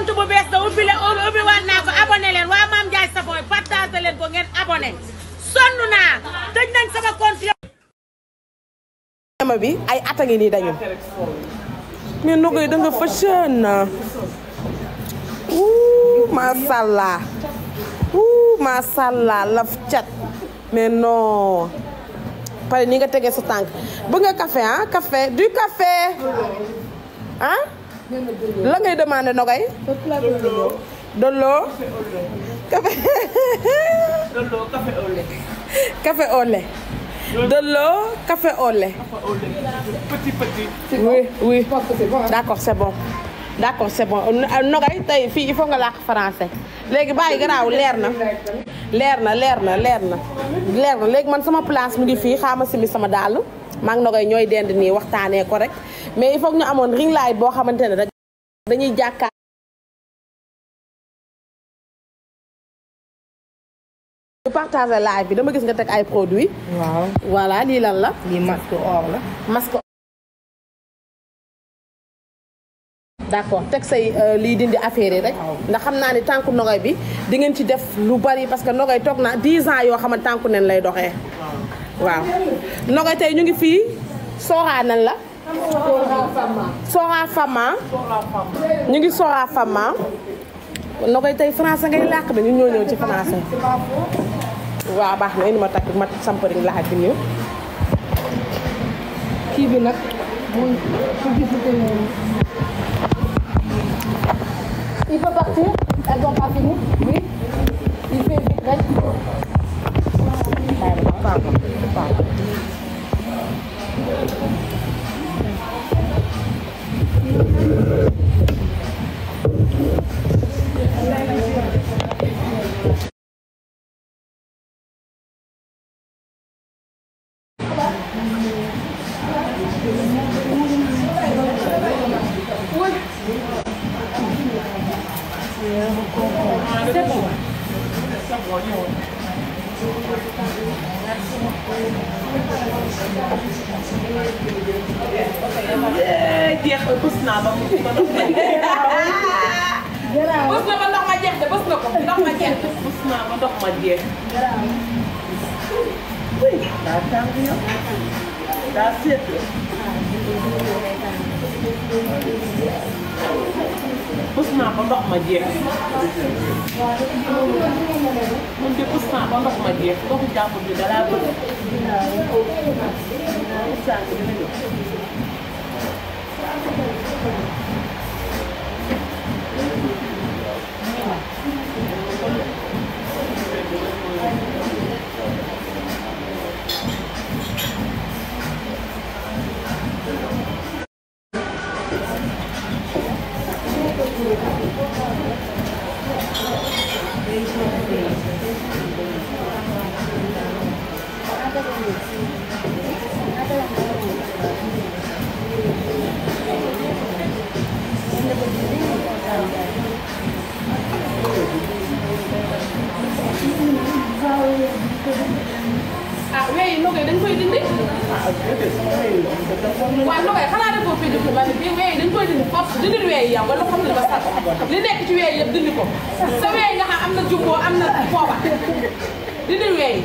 compte bu bees da ubbi leen ubbi waat naa ko abonné leen waa Mame Ndiaye Savon partagé leen ko ngeen abonné sonn naa tëj nañ sama compte ma bi ay at a ngi nii dañu mais nu koy da nga fashion na wuu masàllaa wuu masàllaa laf cat mais non pare ni nga tegee sa tànk bëgg nga café ah café du café ah la ngay demandé nogay dolo café Dolo café au lait. café au lait dolo café au lait Petit petit. oui oui d'accord c'est bon d'accord c'est bon nogay tey fii il faut nga làkk français léegi bàyyi garaaw leer na leer na leer na leer na leer na léegi man sama place mu ngi fii xaama simi sama dàll maa ngi nogay ñooy dend nii waxtaanee ko rek mais il faut que ñu amoon ring light boo xamante ne rek dañuy jàkkaar ñu partager live bi dama gis nga teg ay produits waaw voilà lii lan la lii masque or la. masque d'accord teg say euh, lii dindi affaire yi rek ndax xam naa ni tànku nogay bi di ngeen ci def lu bari parce que nogay toog na 10 ans yoo xam ne tànku nen lay doxee waaw nogay tey ñu ngi fii sooraa nan la sooraa fama ñu ngi sooraa fama nogay tey français ngay làkk de ñu ñoo ñëw ci français waaw baax na indi ma takk ma sampariñ laaj bi nii kii bi nag muy publicité yooyu. Il peut partir Elles n'ont pas fini Oui. Il fait vite rek. jeex na bës naa ba mu ba ndox ma jeex. bës na ba ndox ma jeex de bës na ko ndox ma jeex bës naa ba ndox ma jeex. daa tàng yow. daa seet. bës naa ba ndox ma jeex. man de bës naa ba ndox ma jeex ndoxu jàmbur bi da laa bëgg. sànq dina ñëw. ah weyi nogay dañ koy dindi waaw nogay xanaa defoo fii dindi ba ne bii weyi dañ koy dindi foofu dindi weyi yow nga lu xam ne ba sax li nekk ci weyi yëpp dindi ko sa weyi nga xam am na jubboo am na foofa dindi weyi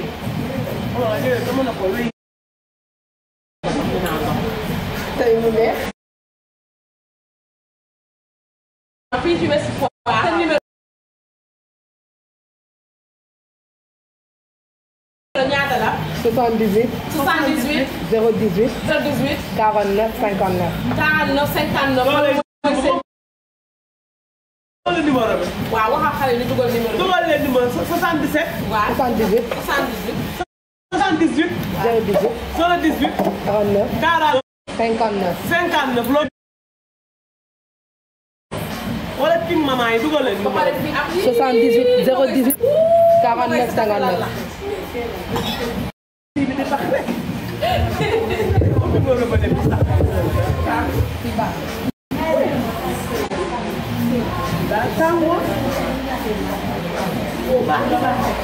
tey mu neex fii ci Ouest Foire sa numéro ñaata la 78 78 018 018 49 59. 49 59 Dugal numéro bi. waaw waxal xale ni dugal numéro bi dugal leen numéro 77. waaw 78 78 78. 018 78. 49 40. 59. 59 loolu. wala king maman yi dugal leen ba numéro pare bi. fii ak 78 018 49 59. numéro ba dem sax. daa tàngoor. baax na baax na.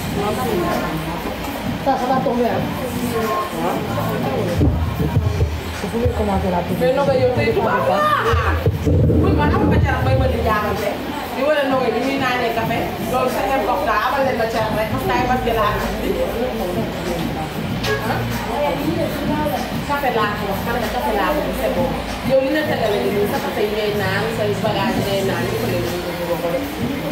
Ça, ça va tomber. Hein? Vous pouvez commencer la mais Noga yow tey tubaab la buñ ma am ba carax bay ma di jaamante di wala Noga bi muy naanee café loolu sa ngeen koxta amal leen ma carax rek koxtaay mas gi laa café laa ko wax man nga café laa ko c'est bon yow li nga tegale ni nii sa café yi ngay naan say bagage ngay naan yëpp leen ñu ko ko def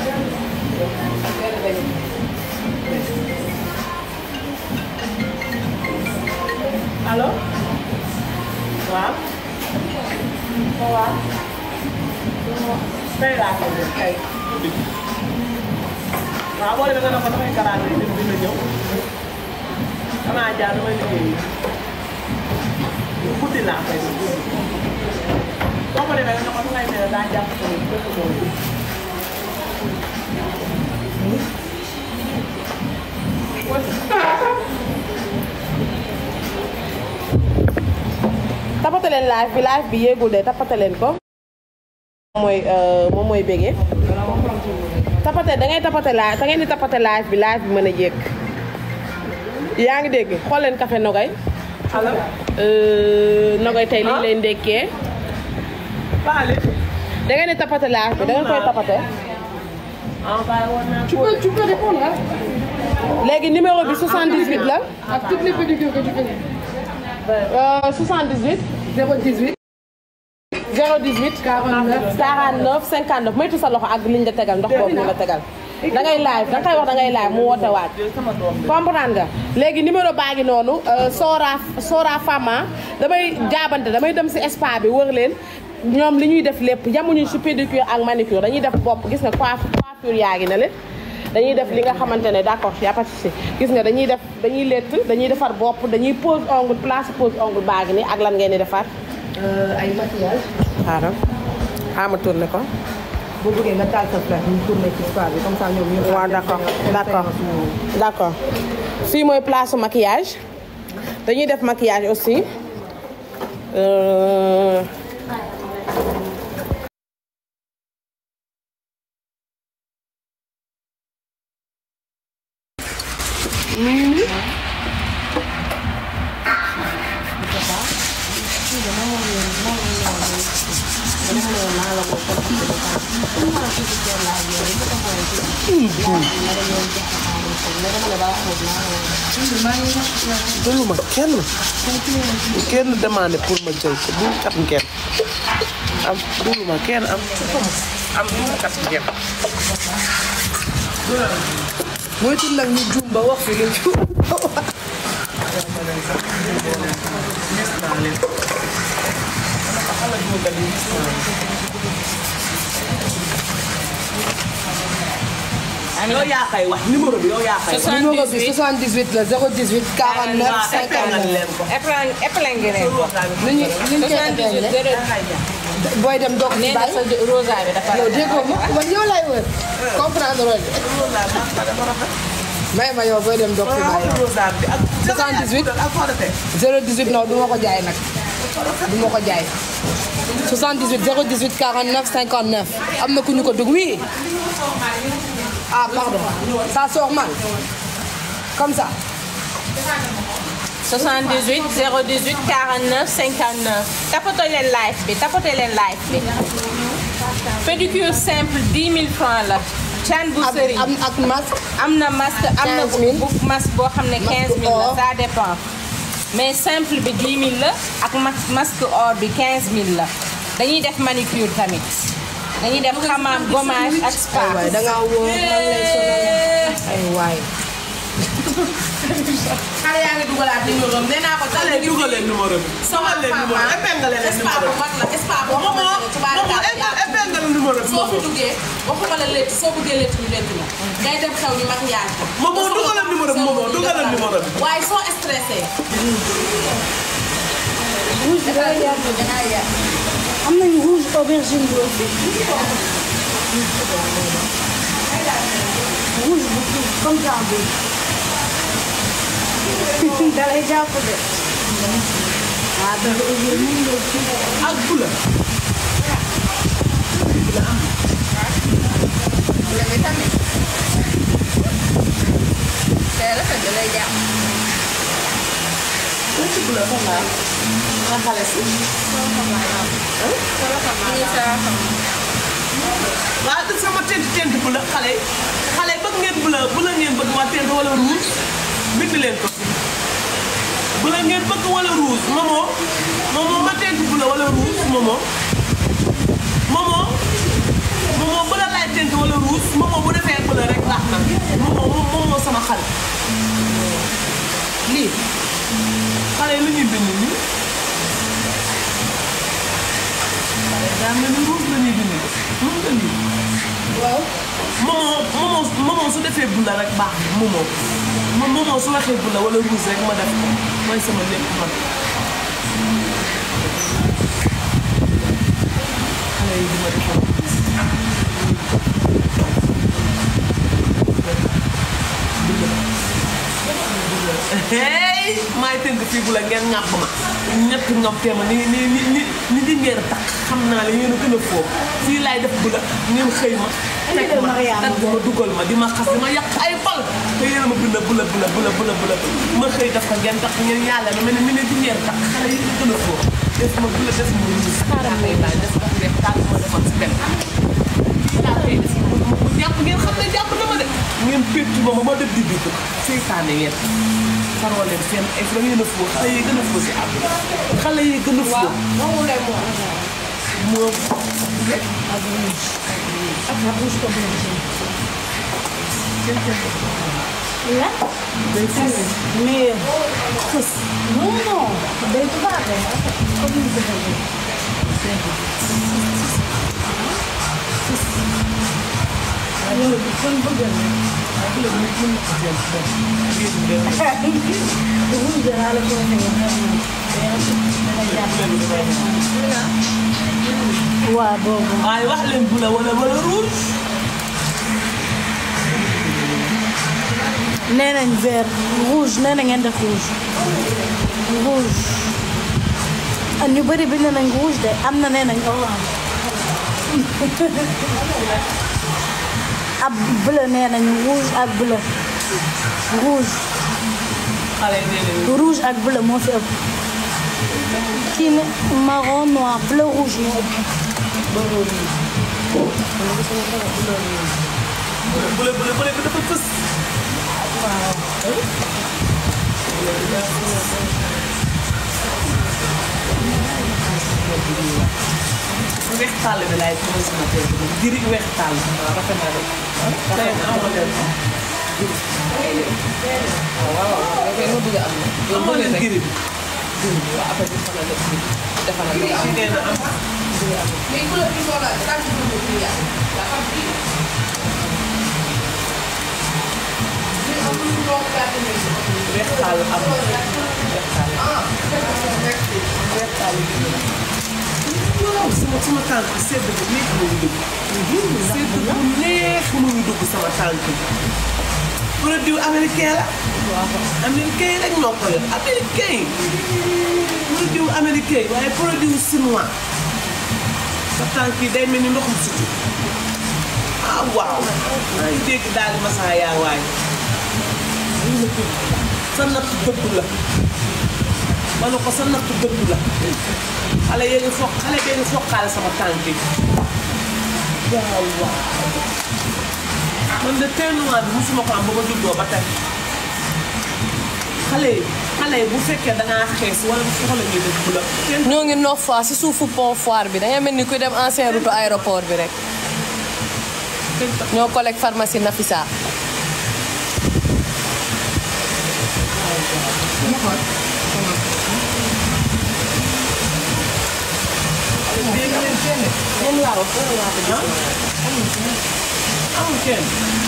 allo waaw waaw tey laa ko def tey waaw boo demee nga ne ko dafay karaate yi dina ñëw damaa jaar damay liggéey guddi laa koy def guddi boo ko demee nga ne ko dangay mel daa jàpp ko ni dëkk boobu tapate leen live bi live bi yéegul de tapate leen ko moom mooy euh, moom mooy bégee tapate da ngay tapate live da ngeen di tapate live bi live bi mën a jékk yaa ngi dégg xool leen café nogay allo euh, nogay tey liñ leen ndekkee Baale da ngeen di tapate live bi da ngeen koy tapate ah bàyyi woon naa Tu peux, tu peux répondre hein, léegi numéro bi 78 la à toutes les pédicures que tu connais. euh, 78 018 018 49 49 59 moytu sa loxo ak liñ la tegal ndox boobu ñu la tegal da ngay live da nga koy wax da ngay live mu woote waat sama doom comprendre nga léegi numéro baa ngi noonu euh, Sora Sora Fama damay jaabante damay dem si spa bi wër leen ñoom li ñuy def lépp yamuñu si pédicure ak manicure dañuy def bopp gis nga coiffe coiffure yaa ngi na leen dañuy def li nga xamante ne d'accord y a pas de souci gis nga dañuy def dañuy lett dañuy defar bopp dañuy pose ongle place pose ongle baa ngi nii ak lan ngeen di defar euh, ay maquillage. xaaral xaama tourné ko boo bëggee nga taal sa flash ñu tourné ci spa bi comme ça ñoom ñu. waaw d'accord d'accord d'accord fii mooy place su maquillage dañuy def maquillage aussi Euh, dulu ma kenn kenn demandé pour ma jël ko du kat ngeen am dulu ma kenn am am du kat ngeen moytu nag ñu juum ba wax fi lu juum. yow yaa koy wax numéro bi yow yaa koy wax. numéro bi 78 la 018 49 59. épingle leen ko. nu ñu nu ñu koy épinglé booy dem doog ci nee na bàyyi. sa rosa bi dafa yow déggoo ma man yow lay wër. comprendre loolu may ma yow booy dem doog ci bàyyi. 78 018 non du ma ko jaay nag du ma ko jaay 78 018 49 59 am na ku ñu ko dugg oui ah pardon ça sort mal comme ça 78 018 49 59 tapote leen live bi tapote leen live bi pédicure simple 10 000 francs la can bu ak sëriñ am ak masque am na masque am na 15 000. bu masque boo xam ne 15 000 la or. ça dépend mais simple bi 10 000 la ak mas- masque or bi 15 000 la dañuy def manicure tamit dañuy def xamaam gommage ak spa ay waay da ngaa wóor man lay sonal ay waay xale yaa ngi dugalaat numéro am nee naa ko xale yi dugal leen numéro bi sama dugal leen numéro épingle leen spa bu numéro mag la spa bu mag la tubaarkalla bi épingle numéro bi soo fi duggee waxuma la létt soo bëggee létt ñu létt la ngay dem xew ñu maquillage ko Momo dugalal numéro bi Momo dugalal numéro bi waaye soo stressé am nañu rouge aubergine bi aussi rouge bu kii comme ça bi dalay jàpp de ah da ak bula te rafet da lay jàpp bula nga xale si waaw te sama tent tent bu la xale yi xale yi bëgg ngeen bu la bu la ngeen bëgg waa tent wala rouge bind leen ko bu la ngeen bëgg wala rouge momo momo ma tent bu la wala rouge momo momo momo bu la laay tent wala rouge momo bu defee bu la rek baax na momo momo sama xale lii xale yi lu ñuy bind nii daa mel ni rouge la ñuy bind mën nga lii waaw momo momo momo su defee bu la rek baax na momo moom momo su waxee bu la wala rouge rek ma def ko mooy sama lépp man xale yi di ma defal hey maay tënk fii bu la ngeen ŋàpp ma ñett ŋàppee ma ni ni ni ni ni di ngeen takk xam naa la yéen a gën a foofu fii laay def bu la ngeen xëy ma teg ma tagg ma dugal ma di ma xas di ma yàq ay bal te yéen a ma bula bula bula bula bula bula ma xëy def ko ngeen takk ngeen yàlla na mel ni ni di ngeen takk xale yi gën a foofu def ma bula def ma ruus xaaral may laay def ko def daal ma defoon si benn laa koy def mu jàpp ngeen xam ne jàpp na ma de ngeen péttu ma ma ma def di dugg seytaane ngeen faroo leen seen ay da ngeen a foo xale yi gën a foo si àdduna xale yi gën a foo moom Mais non, non, day tubaab comme ni ko bëggee. Loolu kon bëgg na. Rouge laa la ko waxee. waaw boobu. waaye wax leen bu la wala wala rouge nee nañ vert rouge nee na ngeen def rouge rouge ah ñu bëri bind nañ rouge de am na nee nañ orange ab bleu nee nañ rouge ak bleu rouge xale yi nee nañu rouge ak bleu moo fi ëpp kii ne marron noir bleu rouge moo ëpp bu la bu la bu la dafa fës weex tàll bi laay mooy sama tey bi jëri weex tàll rafet na rek tey amoo leen amoo leen jëri bi si nee na am weex tàll am weex tàll weex tàll bi waaw sama sama tànk sedd bu neex mu ngi dugg sedd bu neex mu ngi dugg sama tànk bi produit américain la américain yi rek ñoo ko yor américain yi produit américain yi waaye produit chinois sa tànk yi day mel ni ndoxum sutu ah waaw maa ngi dégg daal di masaa yaa waay sa natt dëgg la ma ne ko sa natt dëgg la xale yee ngi foq xale bee ngi foqaale sama tànk yi waaw waaw man de teint noir bi musuma ko am ba ma juddoo ba tey xale yi xale yi bu fekkee dangaa xees wala bu soxla ñuy def bu la teint ñoo ngi Nord Foire si suufu pont Foire bi da ngay mel ni kuy dem ancien route aéroport bi rek ñoo collègue pharmacie Nafisa moom laa wax amul kenn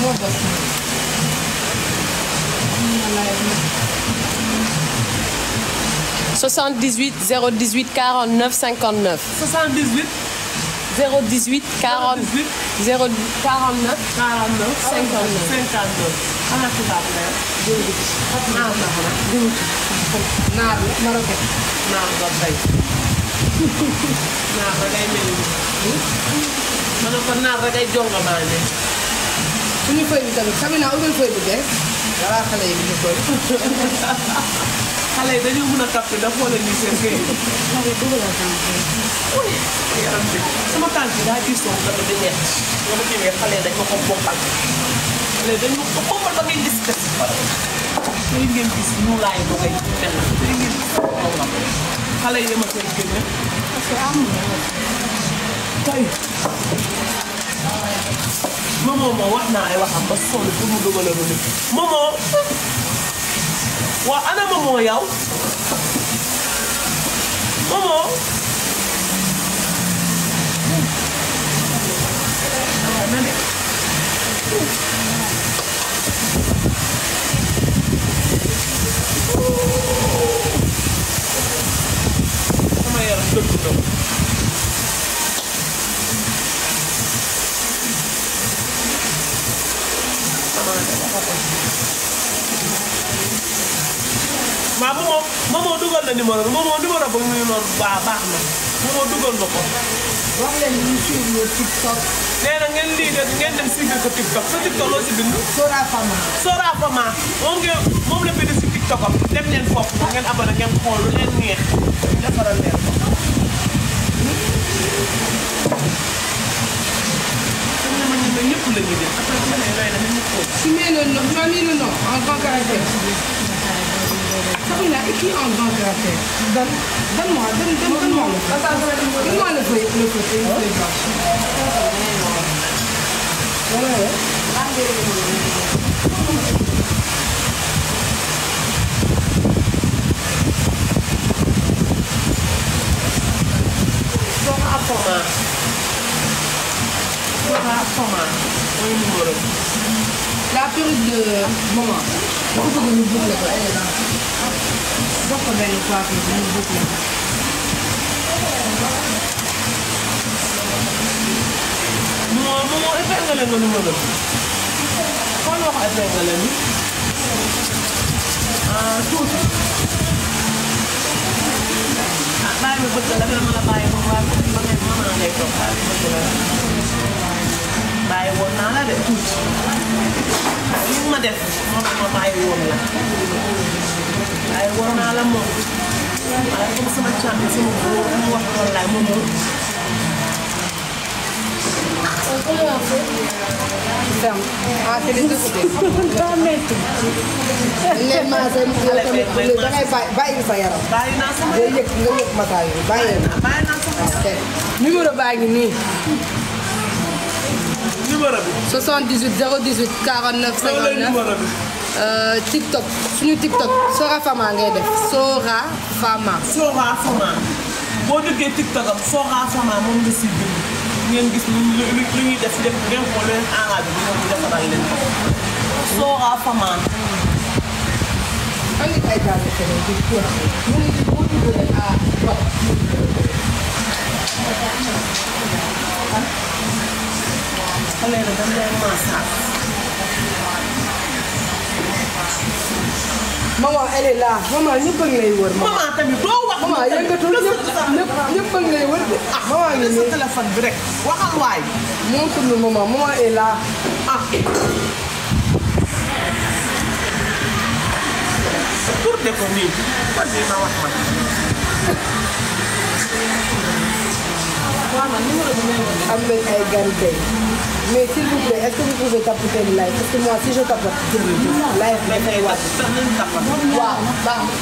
soixante-dix-huit zéro dix-huit quarante-neuf cinquante-neuf 78 zéro dix-huit quarante 18 zéro quarante-neuf 49 59. 59 ana tubaab la naar la xanaa naar la marocain naar ba bay naar ba day mel ni ma ne ko naar ba day jonga maa ne suñu feuille bi tamit Samina ubbil feuille bu bees voilà xale yi ñu koy xale xale yi dañoo mën a capté da xoolal ni seen kër yi. yaram bi sama tànk yi daa gis soog dafa di ñett nga ma ñëwee xale yi dañ ma ko bokkal xale yi dañu ko bokkal ba ngay gis des tey ngeen gis ñu laay ba ngay mel na tey ngeen gis moom la xale yi ma koy génne parce que am tey Momo moo wax naa ay waxam ba sonn pour mu dugalal ma nit Momo waa ana Momo yow Momo sama yaram dëgg dëgg waaw moomoo moomoo dugal na numéro bi moomoo numéro ba mu noonu baax baax na moomoo dugal na ko. wax leen ñu suivre TikTok nee na ngeen lii de ngeen dem suivre ko TikTok sa TikTok loo si bind. Sora Fama. Sora Fama moom ngeen moom la bind si TikTok am dem leen foofu ngeen abonné ngeen xool lu leen neex defaral leen ko. xam nga man ñun ñëpp la ñuy def après bu ma nee looy def ñu ko. Tu mets le nom, tu as mis le nom en grand caractère. Sabrina, écris en grand caractère. Donne, donne-moi, donne, donne, donne-moi le feu. Donne-moi le feu, le feu, et le feu blanc. Voilà, ouais. Sora Fama. Sora Fama mooy numéro bi. La perruque de maman. Il faut que nous boucler quoi, elle est là. Donc on va le coiffer, nous boucler. moo moo épinglé nga numéro bi. xool wax épinglé ni. ah tuuti. ah bàyyi ma bëgg la dama la bàyyi ba waa ba ngeen mën naa lay toog bàyyi ma bëgg la. bàyyi woon naa la de tuuti. li nga ma def moo tax ma bàyyi woon la. bàyyi woon naa la moom. waaye comme sama càmm sama góor mu wax wallaay moom moom. Ferme. Ah, c'est les deux côtés. Les maasee yow tamit da ngay bàyyi bàyyi sa yaram. bàyyi naa sama Day yëg nga yëg masaa yi bàyyi na. bàyyi naa sama Ok. numéro baa ngi nii. numéro bi. 78 018 49 loolu la 59. numéro bi. Euh, TikTok suñu TikTok Sora Fama ngay def Sora Fama. Sora Fama boo duggee TikTok am Sora Fama moom nga si bind ngeen gis lu lu lu ñuy def def ngeen xool leen arabe bi ñoom ñu defaral leen ko. Sora Fama. andi ay gàllankoor keneen di ko mu ngi boo dugalee à bopp. xale la dañ leen massage. maman elle est là maman ñëpp a ngi lay wër maman. maman tamit doo wax. maman yëngatul ñëpp ñëpp ñëpp a ngi lay wër de. ah maman ngi sa nii téléphone bi rek waxal waay. moom pour le moment maman est là. ah. pour de ko nii. vas-y ma wax ma. waaw man numéro bi may wax. am nañ ay gan tey mais s'il vous plaît est-ce que vous pouvez tapoter le live parce que moi si je tapote jërëjëf live bi dafay wàcc. sax nañu tapal. waaw baax na.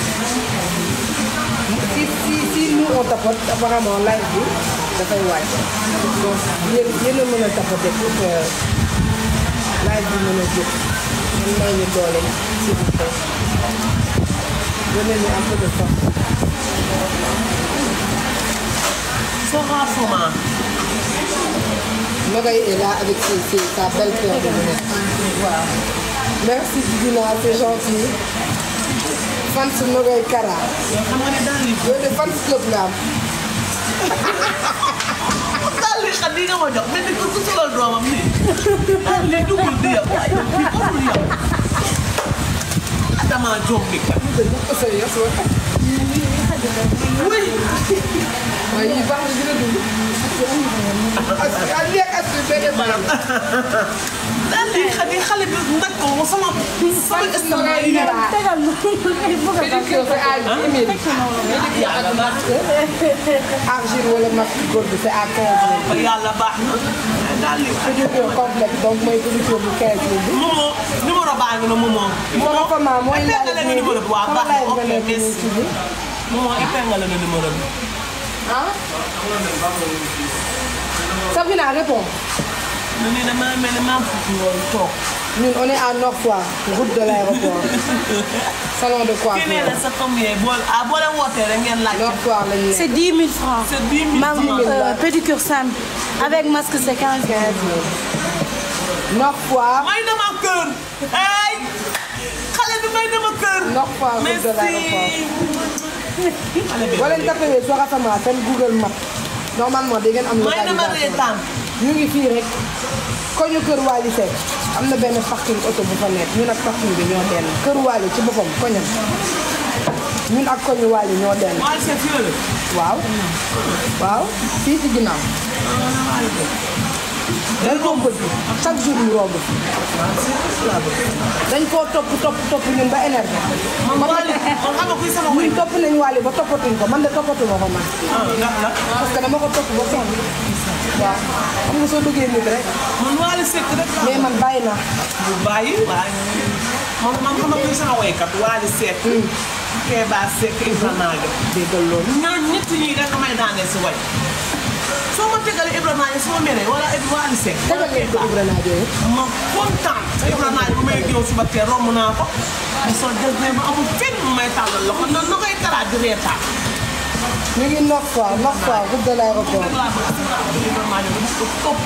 si si si nous on tapote apparemment live bi dafay wàcc donc yéen yéen a mën a tapoter pour que live bi mën a jóg ngeen may ñu doole s'il vous plaît. donnez-nous un peu de force. Sora Fama. Nogaye est là avec ses, ses, sa belle paire de lunettes. Voilà. Merci Dina, c'est gentil. Fans Nogaye Kara. yow xam nga ne daal di. yow de fans club nga am. daal di xam ni nga ma jox mel ni ku solal doomam nii. daal di dugul di yow waaye bii warul yow. damaa jombi kat. waaye yii baax na dina dund. ak lii ak as bi benn baram. daal di xale xale bi nag ko sama sama estomac yi. tegal nu ay bëgg a pédicure c'est à 10 000. pédicure ak masque. argile wala masque góor bi c'est à 15 000. ba yàlla baax na. daal di pédicure complexe donc mooy pédicure bu 15 000 bi. Momo numéro baa ngi na Momo. Momo comment mooy épingle nga numéro bi waaw baax na ok merci. bi. Momo épingle nga numéro bi. ah. Sabina répond. nu nii damaa mel ni maa fukki woon toog. ñun on est à Nord Foire route de l'aéroport salon de kii nee coiffure na sa combien boo ah boo leen wootee rek ngeen laaj. Nord Foire lañu nekk. C'est 10 000 francs. c'est 10 000 Mam, francs. euh, pédicure simple. Avec masque, c'est 15 000. Nord Foire may na ma kër. ay xale bi may na ma kër. Nord Foire route de l'aéroport. boo leen tapé Sora Sama seen Google Maps normalement da ngeen am may na ma localisation reetaan. ñu ngi fii rek koñu kër Wally Seck am na benn parking oto bu fa nekk ñun ak parking bi ñoo denn kër Wally ci boppam koñam ñun ak koñu Wally ñoo denn waaye c'est fii la. waaw waaw fii ci ginnaaw dañ koo bëgg chaque jour ñu romb dañ koo topp topp topp ñun ba énergie man Wally man xam nga kuy sama wéy. ñun topp nañ Wally ba toppatuñ ko man de toppatuma ko man ah ndax la. parce que dama ko topp ba sonn waaw xam nga soo bëggee nit rek man Wally Seck rek la. mais man bàyyi naa bu bàyyi waaye man man xam nga kuy sama waykat Wally Seck. Kéba Seck Ibra Naga. déggal loolu ñooñu ñett ñii rek may daaneel si way. soo ma tegalee Ibra Naga soo meree wala Wally Seck. tegal leen ko Ibrahima Diop ma kontaan sa Ibra Naga bu may géew suba teel romb naa ko. mu sol des ba amul fenn mu may tàllal loxo noonu na koy taraat di reetaan. ñu ngi Nord Foire Nord Foire route de l'aéroport rek laa bëgg Ibra Naga dama ko topp.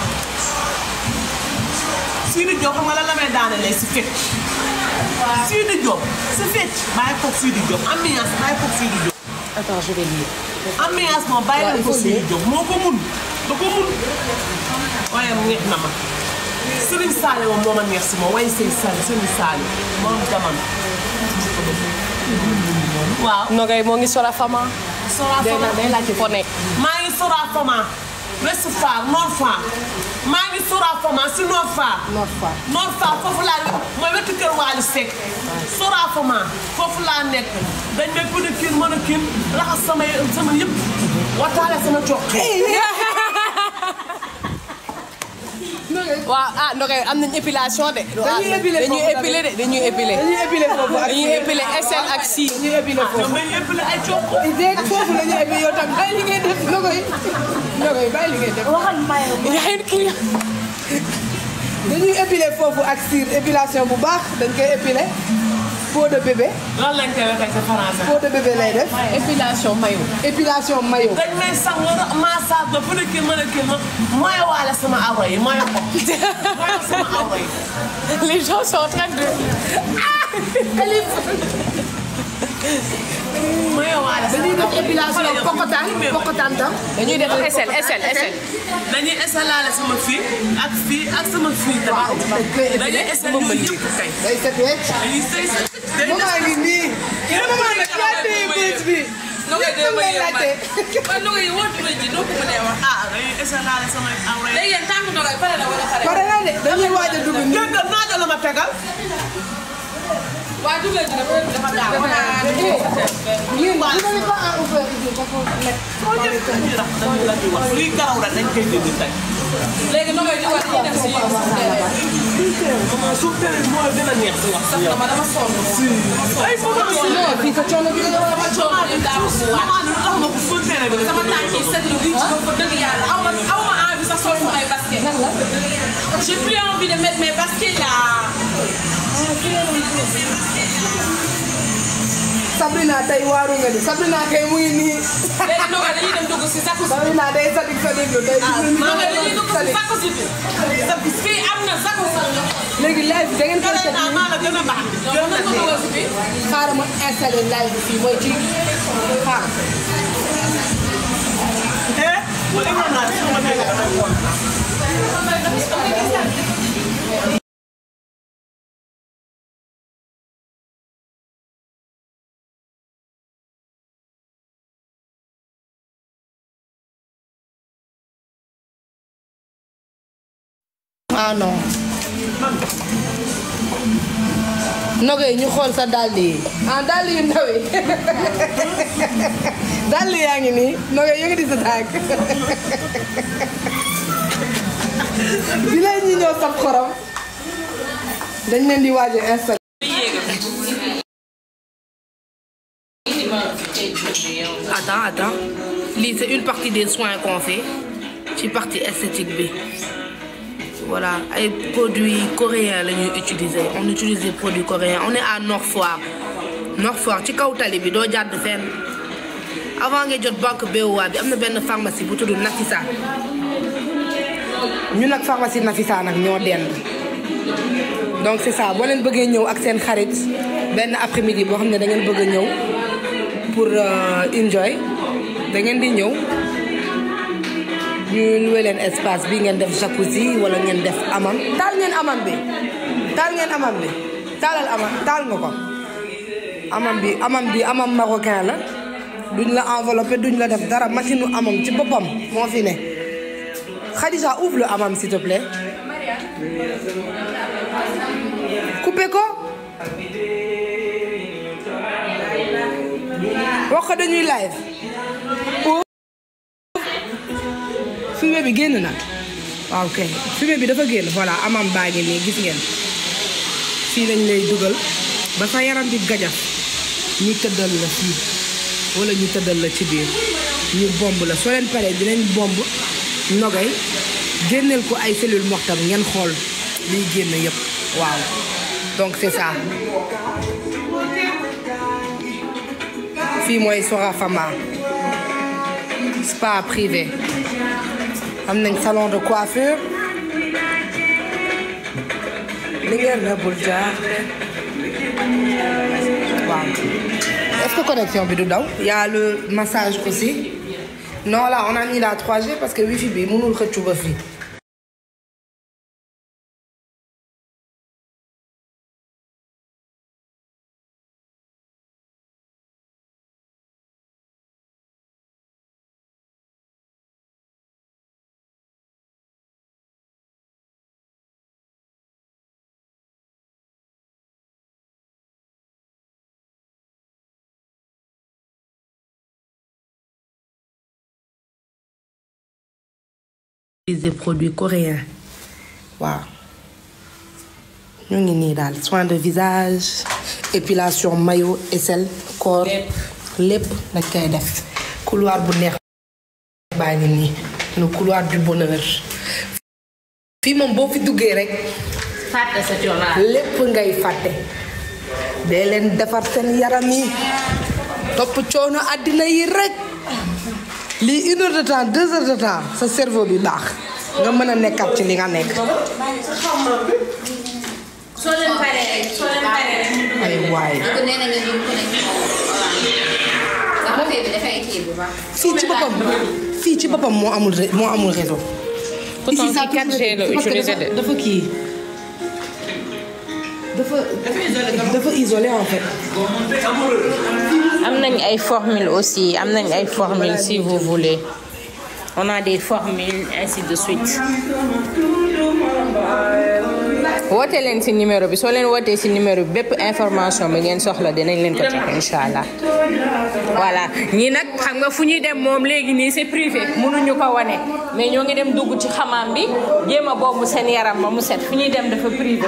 Sidi Diop xam nga lan la may daanelee si fecc. Sidi Diop si fecc. bàyyi ko Sidi Diop ambiance bàyyi ko Sidi Diop. attends je vais lire ambiance moom bàyyi waaw, leen il ko faut Sidi lire. Diop moo ko mun da ko mun. waaye neex na ma. Serigne Saliou moom moo ma neex si moom waaye Serigne Saliou Serigne Saliou moom jamono. waaw. Nogay moo ngi Sora Fama. Sora day Fama na day laajte foo nekk. maa ngi Sora Fama. West Foire Nord Foire. maa ngi Sora Fama si Nord Foire. Nord Foire Nord Foire foofu laa mooy wetu kër Wally Seck. Sora Fama foofu laa nekk dañ may pédicure manucure raxas sama sama yëpp wataale sama coq. waaw ah Nogay am nañ épilation de. Dañuy épiler dañuy foofu épiler de dañuy épiler. dañuy épilé foofu ak dañuy épiler SL ak si. dañuy épilé foofu ñoom dañuy épilé ay coq. dégg foofu la ñuy épilé yow tam bàyyi li ngay def Nogoy Nogoy bàyyi li ngay def waxal mayo yaa ngi kii. dañuy épilé foofu ak cire épilation bu baax dañ koy épilé peau de bébé lan lañ koy waxee ci français. peau de bébé lay def épilation mayo. épilation maillot dañ may sang massage ba pédicure manucure ma mooy waale sama awra yi mooy ko mooy sama awra yi. les gens sont en train de. mooy waale dañuy sama def épilation pokotaan pokotaan tam dañuy def SL SL SL. dañuy esalaale sama fii ak fii ak sama fii tamit. dañuy esal yooyu yëpp kay. day set wecc dañuy sëy sa day moom maa ngi nii yéen a maa nag yaa téye bés bi Nogay yëpp lay laajte man Nogay yi wóor ji doo ko mënee wax. ah dañuy esalaale sama awra yi. léegi yéen tànk Nogay pare na wala pare. pare na de dañuy waaj a dugg nii dégg nga naajo la ma tegal. waa dugal ji dafa dafa gaaw. yéen vous n'avez pas à ouvrir ici parce que nekk koo ñëpp dañuy rax dañuy la ñuy wax lii garaw rek dañ koy dindi tey. léegi Nogay di war dañuy dem si maman suuf tamit moo gën a neex si wax si yow. dama dama sonn. ay maman si non fii sa coono bi la dama coono ñu daaw si waat. maman lu tax ma ko suuf tamit bi sama tànk yi seetlu bi ci ko dëgg yàlla aw ma aw ma envie sax sol sama ay basket. j'ai plus envie de mettre mes baskets là. Sabrina tey waaru nga ni Sabrina kay mu ngi nii léegi Nogay dañuy dem dugg si sakku si. Sabrina day sadik sadik lu day Nogay dañuy dugg si sadik sakku si bi. fii am na sakku si. léegi live da ngeen koy Kare teg naa maa la gën a baax. yow mën nga dugal si bi. xaaral ma installé live bi fii mooy ci xaaral Eh, wala nga naan su ma nekk. ah non nogay ñu xool sa dàll yi ah dàll yu ndaw yi dàll yaa ngi nii nogay yëngati sa tànk bi leen ñi ñëw saf xorom dañ leen di waaj a installé attends attends lii c'est une partie des soins qu'on fait ci partie esthétique bi voilà ay produits coréens la ñuy utiliser on utilise des produits coréens on est à Nord Foire Nord Foire ci kaw tali bi doo jàdd fenn avant nga jot banque BOA bi am na benn pharmacie bu tudd Nafisa ñu nag pharmacie Nafisa nag ñoo dend donc c'est ça boo leen bëggee ñëw ak seen xarit benn après-midi boo xam ne da ngeen bëgg a ñëw pour enjoy da ngeen di ñëw ñu luwe leen espace bi ngeen def jacuzzi wala ngeen def amam taal ngeen amam bi taal ngeen amam bi taalal amam taal nga ko amam bi amam bi amam marocain la duñ la enveloppé duñ la def dara machine u amam ci boppam moo fi ne Khadija ouvre le amam s'il te plaît coupé ko wax ko dañuy live fumée bi génn na waaw ok fumée bi dafa génn voilà amam baa ngi nii gis ngeen fii lañ lay dugal ba sa yaram bi gajaf ñu tëddal la fii wala ñu tëddal la ci biir ñu bomb la soo leen paree dinañ bomb nogay génneel ko ay cellule mortam ngeen xool liy génn yëpp waaw donc c'est ça fii mooy Sorafama spa privé am nañ salon de coiffure li ngeen na bul jaar waaw est-ce que connexion bi du daw y a le massage aussi non là on a mis la 3G parce que wifi bi mënul xëccu ba fii des produits coréens waaw ñu ngi nii daal soin de visage épilation maillot aisselle corps lépp dañ koy def couloir bu neex baa ngi nii le couloir du bonheur fii moom boo fi duggee rek fàtte sa coono. lépp ngay fàtte dee leen defar seen yaram yi topp coono àddina yi rek lii une heure de temps deux heures de temps sa cerveau bi baax nga mën a nekkat ci li nga nekk soo leen paree rek soo leen paree rek. ay waay donc nee na nga ñu connecté sax affaire bi dafay kii bu baax. fii ci boppam fii ci boppam moo amul ré- moo amul réseau Pourtant, Ici, ça kii 4G la parce que utilisé dafa- de. dafa kii dafa dafa isolé en fait am nañ ay formules aussi am nañ ay formules si vous voulez on a des formules ainsi de suite. woote leen ci numéro bi soo leen wootee ci numéro bi bépp information bi ngeen soxla dinañ leen ko jox incha allah. voilà ñii nag xam nga fu ñuy dem moom léegi nii c'est privé mënuñu ko wane mais ñoo ngi dem dugg ci xamaam bi jéem a boobu seen yaram ba mu set fu ñuy dem dafa privé.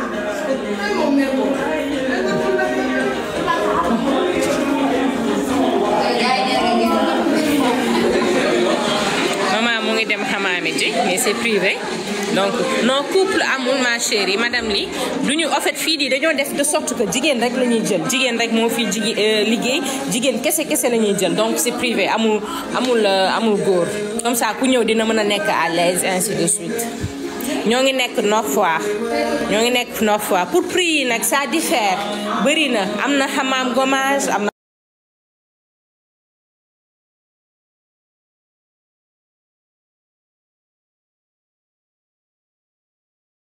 maman mu ngi dem xamaami ji mais c'est privé donc non couple amul ma chérie madame li du ñu en fait fii di dañoo def de sorte que jigéen rek la ñuy jël jigéen rek moo fi jigéen liggéey jigéen kese kese la ñuy jël donc c'est privé amul amul euh, amul góor comme ça ku ñëw dina mën a nekk à l'aise ainsi de suite ñoo ngi nekk Nord Foire ñoo ngi nekk Nord Foire pour prix yi nag ça diffère bëri na am na xamaam gommage am na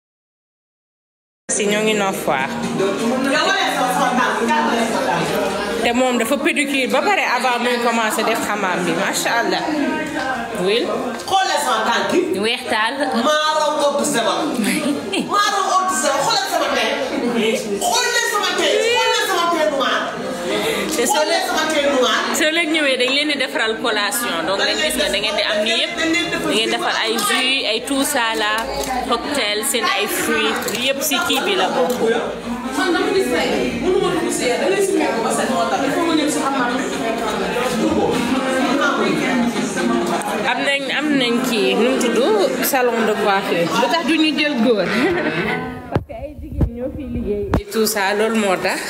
si ñoo ngi Nord Foire te moom dafa pédicure ba pare avant muy commencé def xamaam bi macha allah. wil xoolee sama tànk yi. weex taal. maa raw ëpp sama. maa raw ëpp sama xoolee sama tey. xoolee sama tey xoolee sama tey noir. te soo xoolee leen sama tey noir. soo leen ñëwee dañ leen di defaral collation donc dañ gis nga da ngeen di am ni yëpp da ngeen defar ay jus ay tout ça là cocktail seen ay fruits yëpp si kii bi la bokk. man dama gis tey mënuma dugg si da ngay simee ko ba set moo tax il faut nga ñëw si xam-xam. am nañ am nañ kii nu mu tudd salon de coiffure lu tax du ñu jël góor. parce que ay jigéen ñoo fiy liggéey. et tout ça loolu moo tax.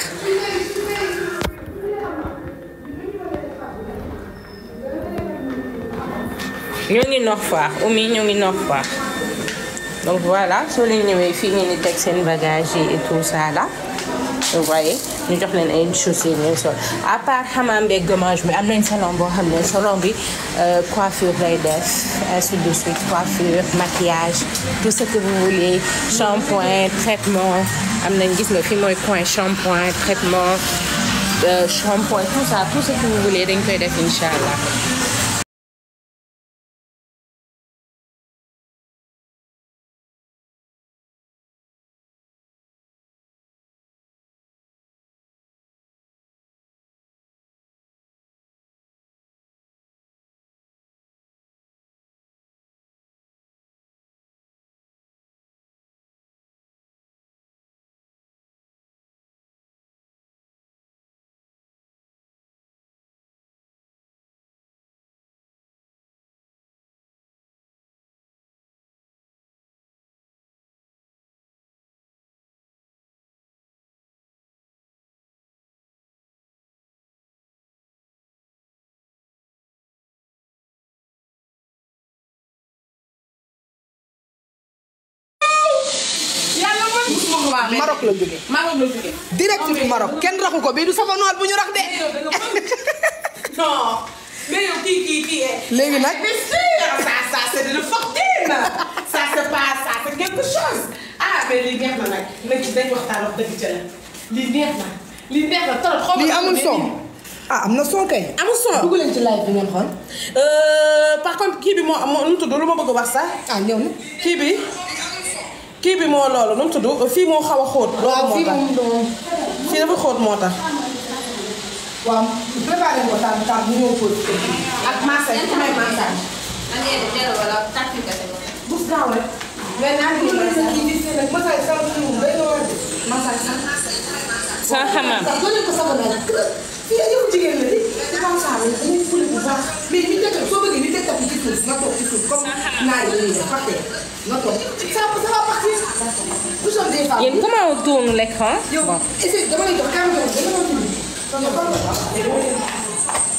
ñoo ngi nox faax umi ñoo ngi nox faax donc voilà soo leen ñëwee fii ngeen di teg seen bagage yi et tout ça là vous voyez ñu jox leen ay chaussures ngeen sol à part xamaam beeg gommage bi am nañ salon boo xam ne salon bi euh, coiffure lay def ainsi de suite coiffure maquillage tout ce que vous voulez shampoing traitement am nañ gis nga fi mooy coin shampoing traitement euh, shampoing tout ça tout ce que vous voulez dañ koy def incha allah. yàlla man musuma ko waa Maroc la jógee Maroc la jógee. direct du Maroc kenn raxu ko bii du sama noir bu ñu rax de non mais yow kii kii kii. léegi nag mais sûr ça ça c'est de la fortune ça c'est pas ça c'est quelque chose ah mais lii neex na nag nag dañ waxtaan wax dëgg ca la lii neex na lii neex na trop xaw ma lii amul son ah am na son kay amul son. dugg leen ci live bi ngeen xool Euh, par contre kii bi moo moo nu mu tudd lu ma bëgg a wax sax ah ñëw na kii bi kii bi moo loolu nu mu tudd fii moo xaw a xóot. loolu moo fii tax moom doon fii dafa xóot moo tax. waaw préparé ko tànn tànn bu ñëw pause ak massage ku may massage. da ngay def delloo wala tàkk nga te moom. bus gaaw rek. mais naa ngi massage. massage sama kii day doon war de massage sax. sans xamaam. sax doo leen ko sama nag fii yow jigéen la di ci kaw saa yi dañuy fule bu baax mais ñu teg soo bëggee ñu teg tapis ci suuf nga toog ci suuf comme naa yi ñuy def fàtte nga toog ça ça va partir nous sommes des femmes yéen comment on tourne l'écran yow essaye dama lay jox kaam jox dama la tudd yow xam nga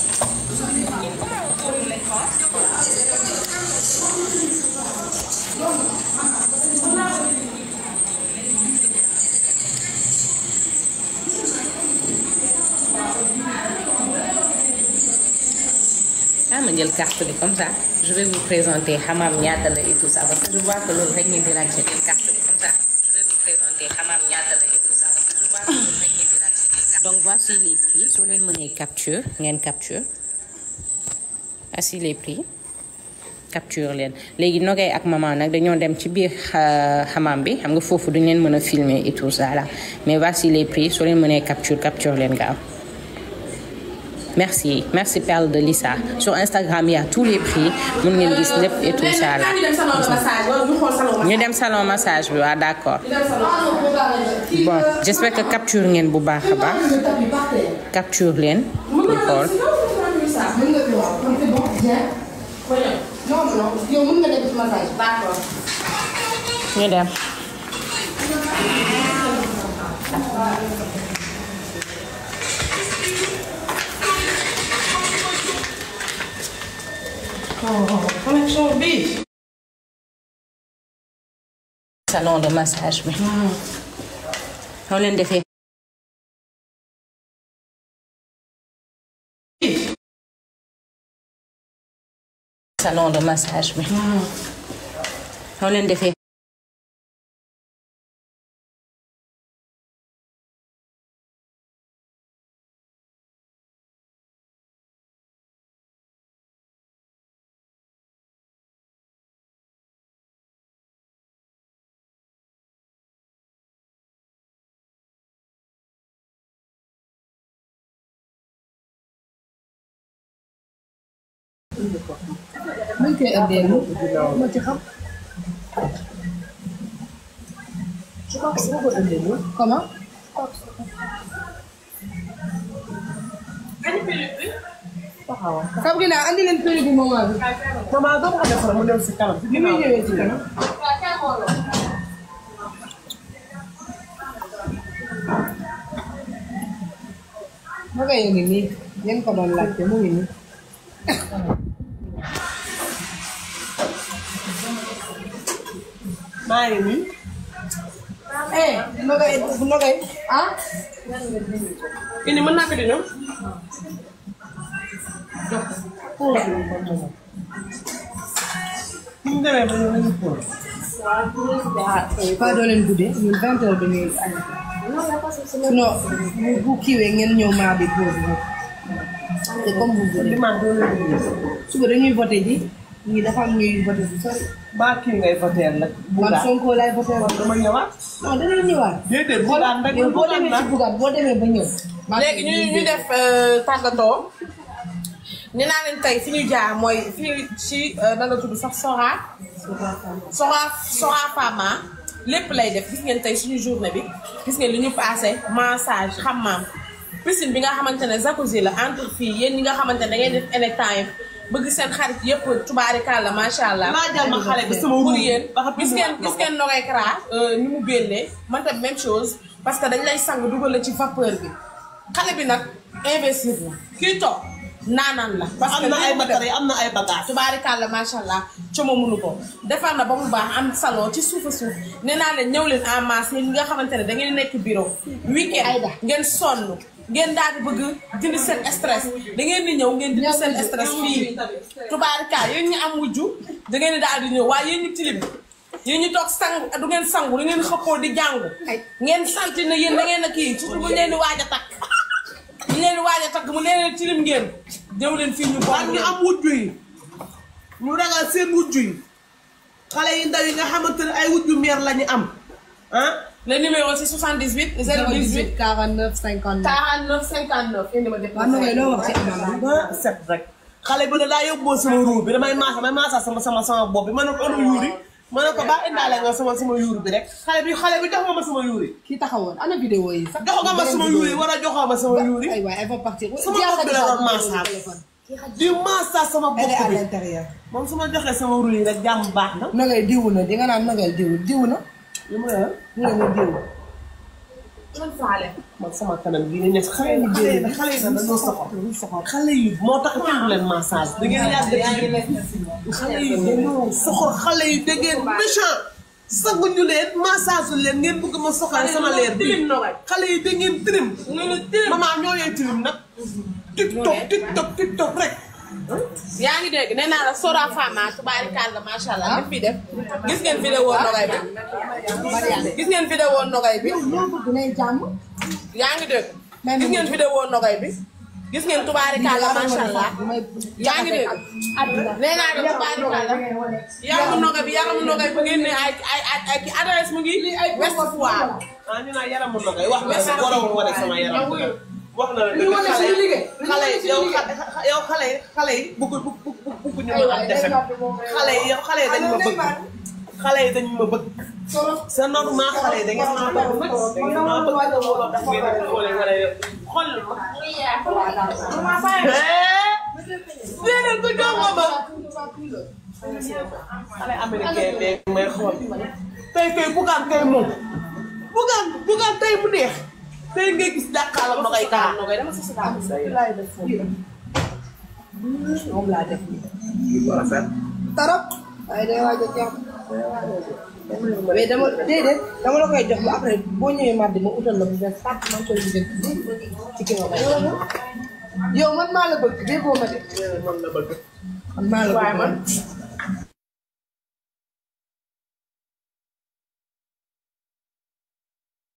ah ma jël carte bi comme ça je vais vous présenter xamaam ñaata la et tout ça parce que je vois que loolu rek ngeen di laajte jël carte bi comme ça je vais vous présenter xamaam ñaata la et tout ça parce que je vois que loolu rek ngeen di laajte donc voici les prix soo leen mënee capture ngeen capture voici les prix capture leen léegi nogay ak maman nag dañoo dem ci biir xa- xamaam bi xam nga foofu duñ leen mën a filmer et tout ça là mais voici les prix soo leen mënee capture capture leen gaaw merci merci Perle de Lissa sur Instagram il y a tous les prix mun ngeen gis lépp et tout ça là ñu dem salon de massage wala ñu xool salon ñu dem salon massage bi waaw d'accord bon j'espère que capture ngeen bu baax a baax capture leen ñu xool mën nga fi waaw kon c'est bon bien non non yow mën nga def ci massage d'accord ñu dem connexion bi. salon de massage bi soo leen defee salon de massage bi soo leen defee Nuñ koy indee lu ma ci xam. Comment? Kam gi naa andi leen péri bi moment bi. maman doo ko defar mu dem si kanam. Bi muy ñëwee ci kanam. Ma nga ngi nii ngeen ko doon laajte mu ngi nii. maa ngi nii. Eh, nogay nogay ah. indi mën naa ko di ñëw. ñu demee ba ñu nañu pour. Pas doo leen guddee ñun vingt heures dañuy añ. Sinon bu bu kiiwee ngeen ñëw maa bi pause bi. C'est comme vous voulez. dimanche doo leen di Suba dañuy voté ji. ñii dafa am ñuy voté bu sori. baa kii ngay voter nag. Man Sonko laay voté woon. dama ñëwaat. Non dangay ñëwaat. déedéet bugaan rek yow boo bugaan demee ci la. bugaat boo demee ba ñëw. léegi ñu ñu def euh, tàggatoo nee naa leen tey fi ñu jaar mooy fii ci euh, nan la tudd sax Sora. Sora Sora Fama lépp lay def gis ngeen tey suñu journée bi gis ngeen li ñu passé massage xammaam piscine bi nga xamante ne jacuzzi la entre filles yéen ñi nga xamante ne da ngeen def anytime bëgg seen xarit yëpp tubaarikàlla macha allah. laajal ma xale bi sama pour ruum. yéen ba xam gis ngeen ne gis ngeen Nogay Kara ni mu génnee man tam même chose parce que dañ lay sang dugal la ci vapeur bi xale bi nag investir la kii toog naanaan la. parce que am na ay lii mu def matériel am na ay bagages. tubaarikàlla macha allah coomo mënu ko defar na ba mu baax am salon ci suuf a suuf nee naa leen ñëw leen en masse yéen ñi nga xamante ne da ngeen nekk bureau weekend ngeen sonn ngeen daal di bëgg dindi seen stress da ngeen di ñëw ngeen dindi seen stress fii tubaarikàlla yéen ñi am wujju da ngeen di daal di ñëw waaye yéen ñi tilim yéen ñi toog sang du ngeen sangu da ngeen xëppoo di jàngu ngeen santi ne yéen da ngeen a kii surtout bu ñu leen di waaj a takk bu ñu leen di waaj a takk mu leen tilim ngeen ñëw leen fii ñu ak bokk ñu am wujju yi ñu ragal seen wujju yi xale yi ndaw yi nga xamante ne ay wujju meer la ñu am ah Le numéro c'est 78 018 49 59. 49 59. indi ma def Waaw Nogay loo wax ci amam bi. ba set rek xale bi ne daa yóbboo sama ruur bi damay maasa damay maasa sama sama sama bopp bi ma ne ko anu yuuri ma ne ko baa indaale nga sama sama yuur bi rek xale bi xale bi jox nga ma sama yuuri Kii taxawoon ana vidéo yi sax. jox nga ma sama yuuri war a joxoo ma sama yuuri Ay waay elle va partir. sama bopp bi la doon maasa di maasa sama Elle est bopp à bi l'intérieur. moom su ma joxee sama ruur yi rek jàmm baax na Nogay diwu na di nga naan Nogay diwu diwu na. li ma la Ñu ne ma diwu. man sama kanam gi ne nekk xale yi xale yi xale yi dañoo soxor xale yi moo tax kenn du leen massage da ngeen yàgg ci xale yi dañoo soxor xale yi da ngeen méchant saguñu leen massage leen ngeen bëgg ma soxal sama leer bi xale yi da ngeen tilim maman ñoo yee tilim nag tiktok tiktok tiktok rek yaa ngi dégg nee naa la Sora Fama tubaarikàlla macha allah li fi def gis ngeen vidéo nogay bi gis ngeen vidéo nogay bi Loo bëgg nay jàmm. yaa ngi dégg gis ngeen vidéo nogay bi gis ngeen tubaarikàlla macha allah yaa ngi dégg nee naa la tubaarikàlla yaramu nogay bi yaramu nogay bu ngeen ne ay ay ay ay ki adresse mu ngi West Foire ah ñu naan yaramu na koy wax nga si waroon wane sama yaram wax na la dëgg xale yi xale yi yow xa- yow xale yi xale yi bëgg bëgg bëgg bëgg ñu ma am defet xale yi yow xale yi dañ ma bëgg xale yi dañ ma bëgg c'est normal xale yi da ngeen maa bëgg nag da ngeen maa bëgg looloo tax ngeen di xoole wala yow xool ma déedéet ko jox ma ba xale américain beeg may xool tey kay bugaan kay moom bugaan bugaan tey mu neex tey ngay gis dàqaalam ma koy kaa nogay dama si si daal laay def foofu. Moom laa def nii. Tarap. waaye day waaj a jàpp. mais dama déedéet dama la koy jox ba après boo ñëwee mardi ma utal la bu bees tàkk maa ngi koy jënd ci ki ma may. yow man maa la bëgg déggoo ma de. man la bëgg man maa la bëgg man.